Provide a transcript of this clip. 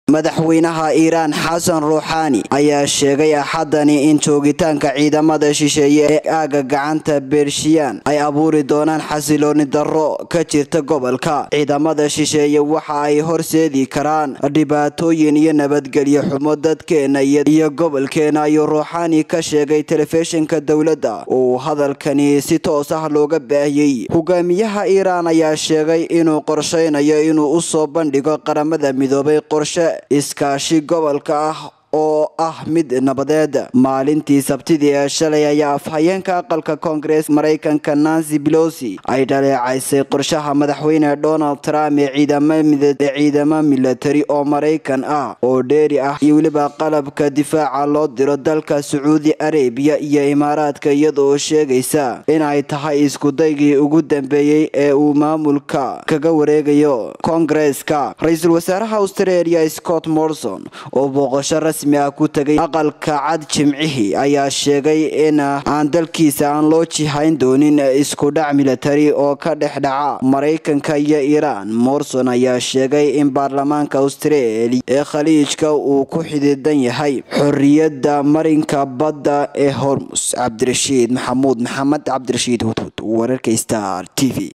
madaxweynaha iiraan xasan ruuxaani ayaa sheegay axadani in joogitaanka ciidamada shisheeye ee aaga gacanta bershiyan ay abuuri doonaan xasilooni darro ka jirta gobolka ciidamada shisheeye waxa ay horseedi karaan dhibaatooyin iyo nabadgelyo xumo dadkeena iyo gobolkeena ayuu ruuxaani ka sheegay telefishinka dowladda uu hadalkani si toos ah looga baahiyey hogaamiyaha iiraan ayaa sheegay inuu qorsheynayo inuu u soo bandhigo qaramada midoobay qorshe iskaashi gobolka ah oo ah mid nabadeed maalintii sabtidii ee shalay ayaa afhayeenka aqalka koongarees maraykanka nancy belosi ay dhaleecaysay qorshaha madaxweyne donald trump ee ciidamo milatari oo maraykan ah oo dheeri ah iyo weliba qalabka difaaca loo diro dalka sacuudi arabiya iyo imaaraadka iyadaoo sheegaysa inay tahay iskudaygii ugu dambeeyey ee uu maamulka kaga wareegayo koongareeska ra-iisul wasaaraha australia scott morrison oo booqasho rasmi ah ku tagay aqalka cad jimcihii ayaa sheegay in aan dalkiisa aan loo jihayn doonin iskudhac militari oo ka dhex dhaca maraykanka iyo iiraan morrison ayaa sheegay in baarlamaanka australia ee khaliijka uu ku xididan yahay xorriyadda marinka badda ee hormus cabdirashiid maxamuud maxamed cabdirashiid hudhud wararka star t v